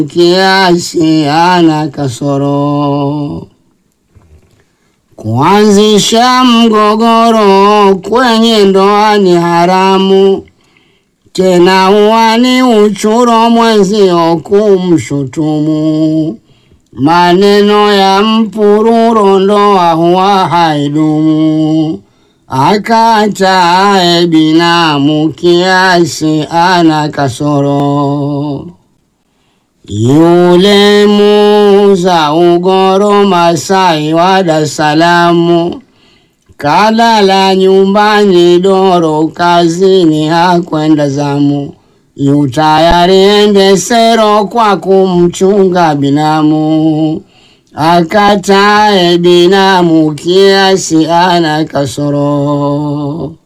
kiasi ana kasoro kuanzisha mgogoro kwenye ndoa ni haramu, tena huwa ni uchuro mwenzio kumshutumu. Maneno ya mpururo ndoa huwa haidumu, akatae binamu kiasi ana kasoro. Yule muuza ugoro Masai wa Dar es Salaam kalala nyumbani doro, kazini hakwenda zamu, yu tayari ende sero kwa kumchunga binamu, akatae binamu kiasi ana kasoro.